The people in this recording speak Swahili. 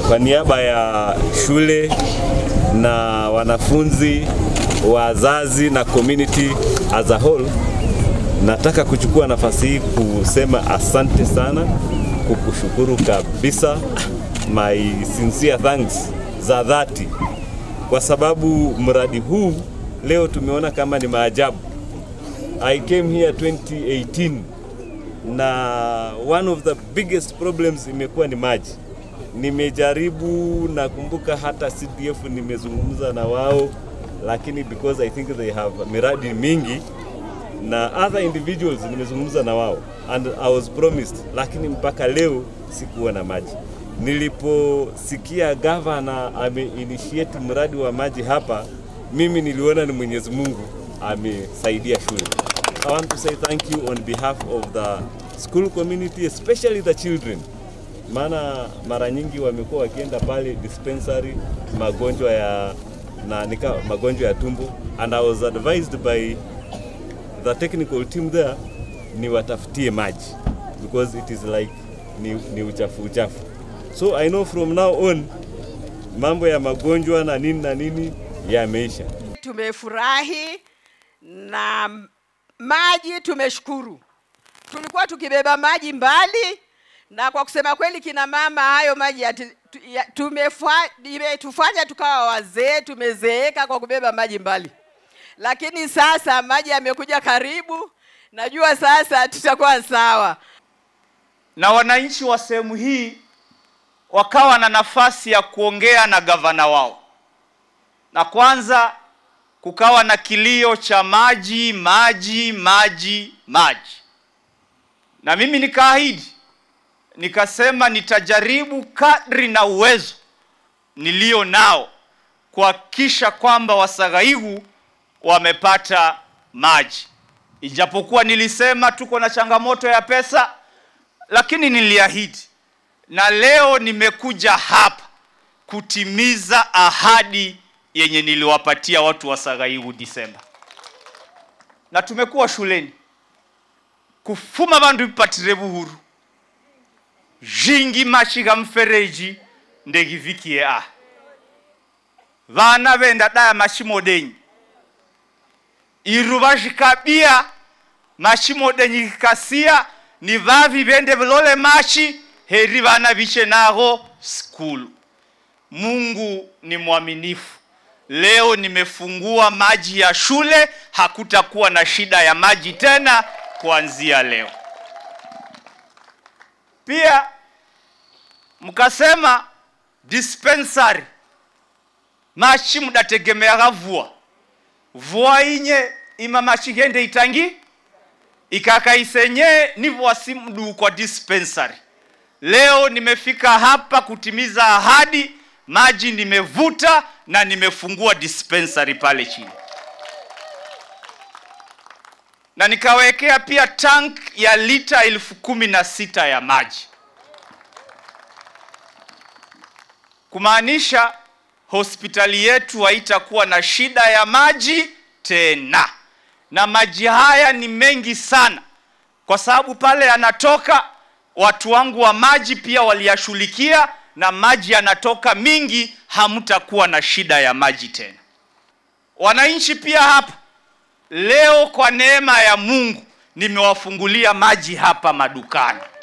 kwa niaba ya shule na wanafunzi, wazazi na community as a whole, nataka kuchukua nafasi hii kusema asante sana, kukushukuru kabisa, my sincere thanks za dhati, kwa sababu mradi huu leo tumeona kama ni maajabu. I came here 2018 na one of the biggest problems imekuwa ni maji. Nimejaribu, nakumbuka hata CDF nimezungumza na wao, lakini because I think they have miradi mingi na other individuals nimezungumza na wao and I was promised, lakini mpaka leo sikuwa na maji. Niliposikia gavana ameinitiate mradi wa maji hapa, mimi niliona ni Mwenyezi Mungu amesaidia shule. I want to say thank you on behalf of the school community, especially the children. Maana mara nyingi wamekuwa wakienda pale dispensary magonjwa ya na nika, magonjwa ya tumbo and I was advised by the technical team there ni watafutie maji because it is like ni, ni uchafu uchafu. So I know from now on mambo ya magonjwa na nini na nini yameisha. Tumefurahi na maji, tumeshukuru. Tulikuwa tukibeba maji mbali, na kwa kusema kweli, kina mama, hayo maji yati- tu- ya- tumefa- imetufanya tukawa wazee, tumezeeka kwa kubeba maji mbali, lakini sasa maji yamekuja karibu, najua sasa tutakuwa sawa. na wananchi wa sehemu hii wakawa na nafasi ya kuongea na gavana wao, na kwanza kukawa na kilio cha maji, maji, maji, maji, na mimi nikaahidi, nikasema nitajaribu kadri na uwezo nilio nao kuhakikisha kwamba Wasagaigu wamepata maji, ijapokuwa nilisema tuko na changamoto ya pesa lakini niliahidi na leo nimekuja hapa kutimiza ahadi yenye niliwapatia watu wa Sagaigu Disemba, na tumekuwa shuleni kufuma bandu bipatire buhuru jingi mashiga mfereji ndegivikie a vana venda daya mashimo denyi iru vazhikabia mashimo denyi kikasia ni vavi vende vilole mashi heri vana viche naho skulu. Mungu ni mwaminifu. Leo nimefungua maji ya shule, hakutakuwa na shida ya maji tena kuanzia leo. Pia mkasema dispensary mashi mudategemeaga vua vua inye ima mashi gende itangi ikakaisenye nivwasi mdu kwa dispensary. Leo nimefika hapa kutimiza ahadi, maji nimevuta na nimefungua dispensary pale chini, na nikawekea pia tank ya lita elfu kumi na sita ya maji, kumaanisha hospitali yetu haitakuwa na shida ya maji tena na maji haya ni mengi sana, kwa sababu pale yanatoka watu wangu wa maji pia waliyashughulikia, na maji yanatoka mingi, hamtakuwa na shida ya maji tena. Wananchi pia hapa leo, kwa neema ya Mungu, nimewafungulia maji hapa madukani.